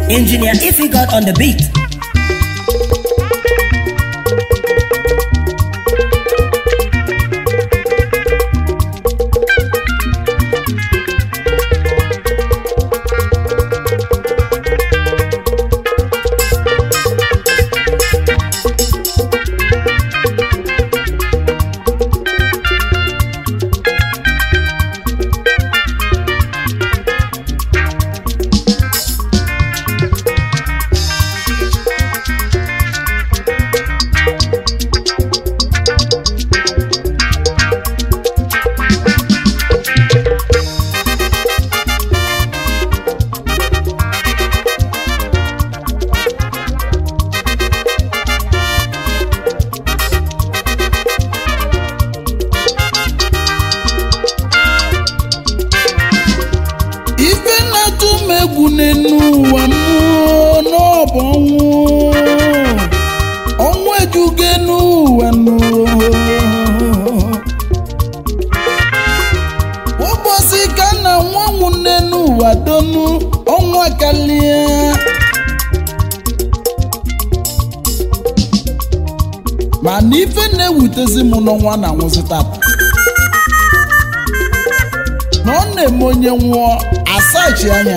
Engineer Ify got on the beat. ife na-atụ m egwu n'enu ụwa m n'ọbụ ọnwụ ọnwụ ejugo enu ụwa nụ ụbọchị ka na nwanwụ n'enu ụwa donu ọnwa kalia mana ife na-ewutezi m n'ọnwa na nwụzi tata na ọ na-eme onye nwụọ asachi anya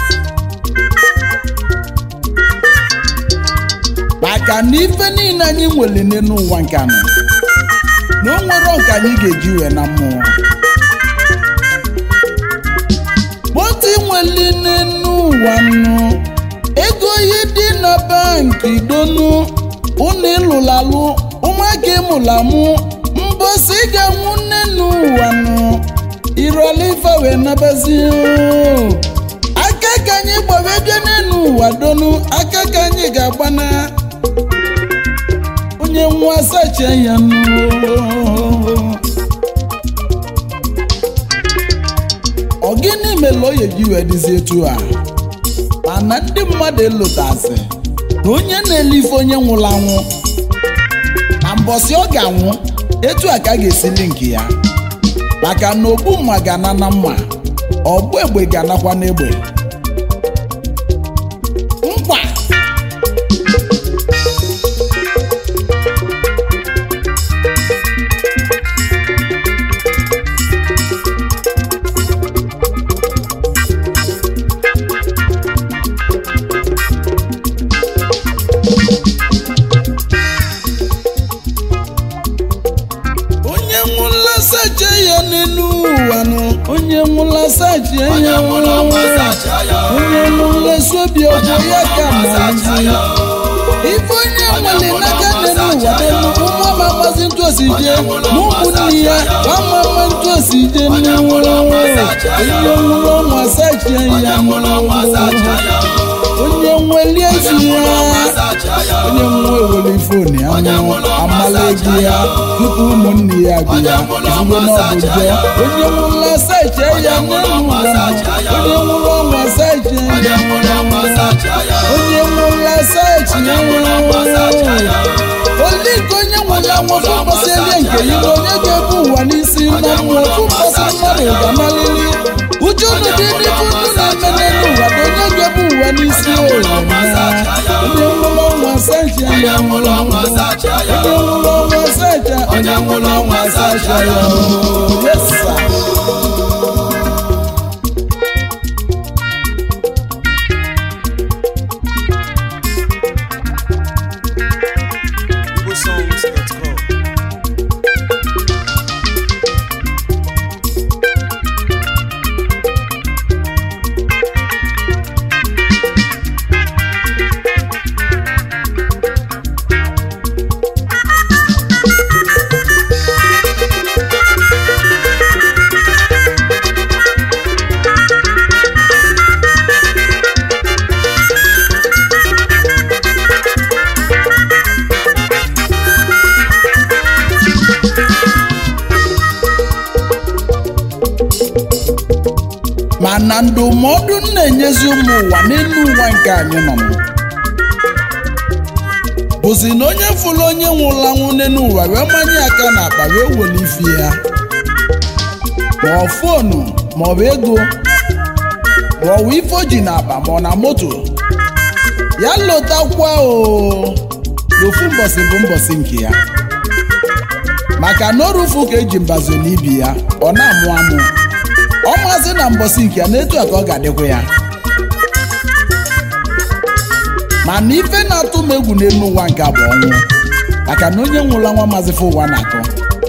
maka na ife niile anyị nwere n'elu ụwa nke anọ na o nwere nke anyị ga-eji wee na mmụọ motu nwere n'elu ụwa nụ ego ihe dị na banki donu ụnụ ịlụlalụ ụmụaka ịmụlamụ mbosi ga-anwụ n'elu ụwa nụ irolife wee nabazi aka ka anyị gbawe bịa n'elu ụwa donu aka ka anyị ga-agbana onye nwa sachi ya nụ ọ gịnị mere o ji wee dịzi etu a mana ndị mmadụ elutazi na onye na-ele ife onye nwụrụ anwụ na mbọsị ọ ga-anwụ etu a ka a ga-esili nke ya maka na ogbu mma ga-ana na mma ọgbụ egbe ga-anakwa n'egbe nkwa onye nwụla sacha ya n'elu ụwa nụ onye nwụla sacha ya onye nwụla sobi ọgwụ ya ka na-azi ife onye nwere n'aka n'elu ụwa n'elu ụmụ ama mmasị ntụ osi je na ụmụnne ya ama ama ntụ osi je nne nwụrụ onye nwụrụ ọnwa sacha ya onye nweli ezi ya onye nwa ewere ifoni anwụ amala ego ya tupu ụmụnne ya bịa ezigbo n'ọbụ je onye nwụla sacha ya n'elu ụwa onye nwụrụ ọnwa sacha ya onye nwụla sacha ya oliko onye nwụrụ anwụ fụkpọsị elie nke ibe onye ga-ebu ụwa n'isi na mmụọ fụkpọsị mmadụ ga-amalili uche unu dị n'ibu unu na-eme n'elu ụwa bụ onye ga-ebu ụwa n'isi onye nwụrụ ọnwa sacha ya nwụrụ ọnwa sacha onye nwụrụ ọnwa sacha onye nwụrụ ọnwa sacha ya yes sir. igbosongs.com mana ndụmọdụ m na-enyezi ụmụ ụwa n'elu ụwa nke anyị nọ m bụzi na onye fụrụ onye nwụrụ anwụ n'elu ụwa wee manye aka n'akpa wee were ife ya ma ọ fonu ma ọ bụ ego ma ọ bụ ife o ji n'akpa ma ọ na moto ya lụtakwa o n'ofu mbọsị bụ mbọsị nke ya maka na orufu ka eji mbazo n'ibi ya ọ na-amụ amụ ọ maazị na mbọsị nke ya na etu a ka ọ ga-adịkwa ya mana ife na-atụ m egwu n'elu ụwa nke a bụ ọnwụ maka na onye nwụla nwa maazị fụ ụwa na-akọ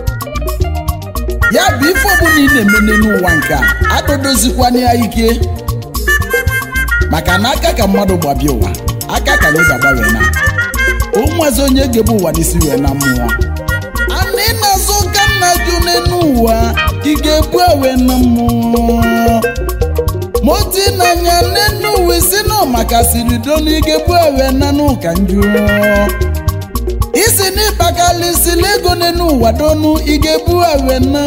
ya bụ ife ọbụla ị na-eme n'elu ụwa nke a adodozikwana ya ike maka na aka ka mmadụ gbabie ụwa aka ka anyị ga-agbanwe na ụmụazị onye ga-ebu ụwa n'isi wee na mmụọ ana ị na-azụ ụka nna jụ n'elu ụwa ị ga-ebu ewe na mmụọ moti n'anya n'enu ụwa isi nọ maka siri donu ị ga-ebu ewe na n'ụka njụ isi n'ịkpakalịsila ego n'enu ụwa donu ị ga-ebu ewe na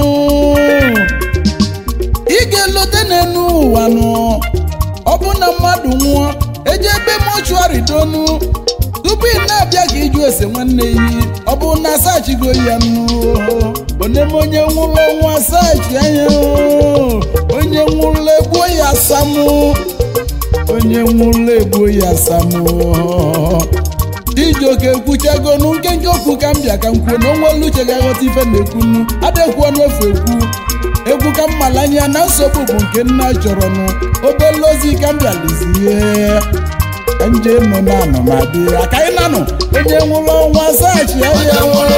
ị ga-elote n'enu ụwa nụ ọ bụ na mmadụ nwụọ eje ebe mọchụarị donu tupu ị na-abịa ka iju ese nwanne yi ọ bụ na asachigo ya nnu oneme onye nwụrụ ọnwụ asachi anya onye nwụrụ egbuo ya asamụ onye nwụrụ egbuo ya asamụ Chijioke ekwuchagonu nkenke okwu ka m bịa ka m kwuo na onwelu uche ga-aghọta ife na-ekwunu adịkwuo n'ofe ekwu egwu ka mmalanya na nsogbu bụ nke nna chọrọ nụ obele ozi ka m bịalizie nje nụ na anụ ma dị aka ị nanụ onye nwụrụ ọnwa zachi ya onye nwụrụ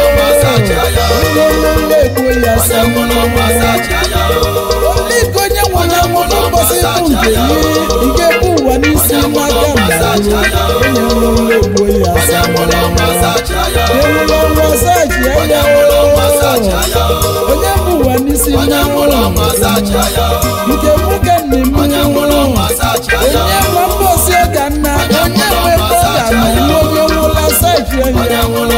egbuo ya Oliko onye nwụrụ anwụ n'ụbọchị bụ nke gị nke bụ ụwa n'isi n'aka mmadụ onye nwụrụ egbuo ya asa nwụrụ ọnwa zachi ya onye bụ ụwa n'isi n'aka nke nwoke nne m onye nwa mbọsi ọga nna onye nwe bọga na onye nwụla sachi onye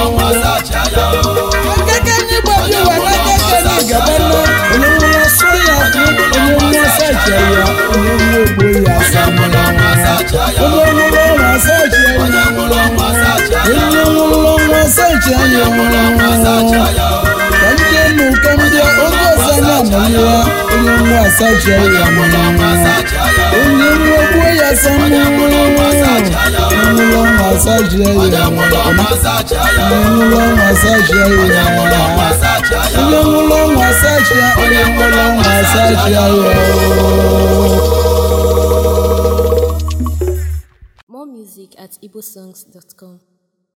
akaka anyị gbabi ụwa n'aka ka anyị gaba na onye nwụla sọ ya bụ onye nwa sachi ya onye nwa ogbo ya asa onye nwụrụ ọnwa sachi ya onye nwụrụ ọnwa sachi ya ka ndị nụ ka ndị oge ọzọ anyị amanye ya onye nwa sachi ya onye nwa ogbo ya asa onye nwụrụ ọnwa sachi ya onye nwụrụ ọnwa sachi ya onye nwụrụ ọnwa sachi ya onye nwụrụ ọnwa sachi ya More music at igbosongs.com.